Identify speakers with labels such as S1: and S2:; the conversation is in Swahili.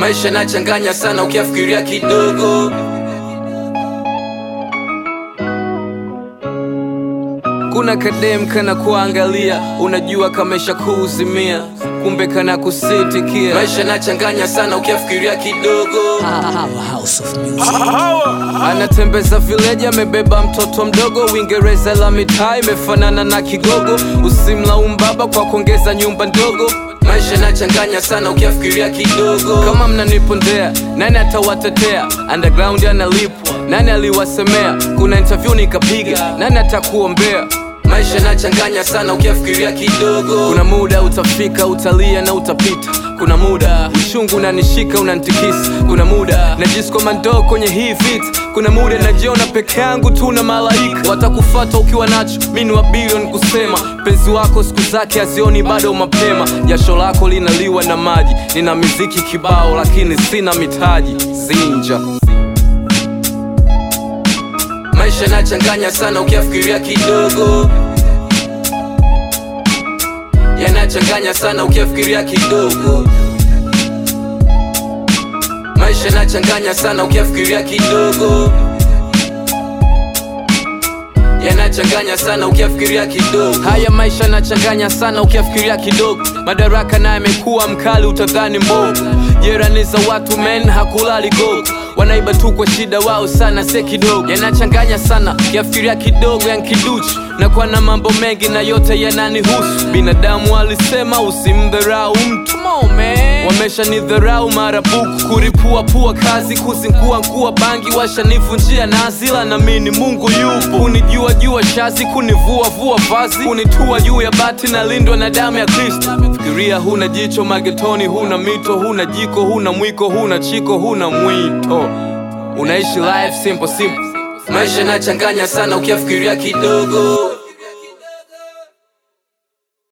S1: maisha nachanganya sana ukiafikiria kidogo kuna kadem kana kuangalia unajua kamesha kuuzimia kumbe kana kusitikia maisha nachanganya sana ukiafikiria kidogo
S2: Powerhouse of music.
S1: anatembeza vileji amebeba mtoto mdogo uingereza la mitaa imefanana na kigogo usimlaumu baba kwa kuongeza nyumba ndogo maisha nachanganya sana ukiafikiria kidogo kama mnanipondea nani atawatetea underground analipwa nani aliwasemea kuna interview nikapiga nani atakuombea maisha nachanganya sana ukiafikiria kidogo kuna muda utafika utalia na utapita kuna muda uchungu unanishika unantikisa kuna muda najiskoma ndoo kwenye hii vita kuna muda najiona peke yangu tu na malaika watakufata ukiwa nacho mi ni wa bilioni kusema penzi wako siku zake hazioni bado mapema jasho lako linaliwa na maji nina miziki kibao lakini sina mitaji zinja maisha nachanganya sana ukiafikiria kidogo yanachanganya sana ukiafikiria kidogo maisha nachanganya sana ukiafikiria kidogo yanachanganya sana ukiafikiria kidogo haya maisha nachanganya sana ukiafikiria kidogo madaraka naye amekuwa mkali utadhani mbogo jerani za watu men hakulali gogo wanaiba tu kwa shida wao sana se kidogo yanachanganya sana ukiafikiria kidogo yankiduchi nakuwa na mambo mengi na yote yananihusu binadamu alisema usimdharau mtu wamesha ni dharau marabuku kuripua pua kazi kuzingua nkua bangi washanivunjia nazila na mini mungu yupo kunijua jua shazi kunivua vua vazi kunitua juu ya bati na lindwa na damu ya kristo fikiria huna jicho magetoni huna mito huna jiko huna mwiko huna chiko huna mwito unaishi life simple simple maisha nachanganya sana ukiafikiria kidogo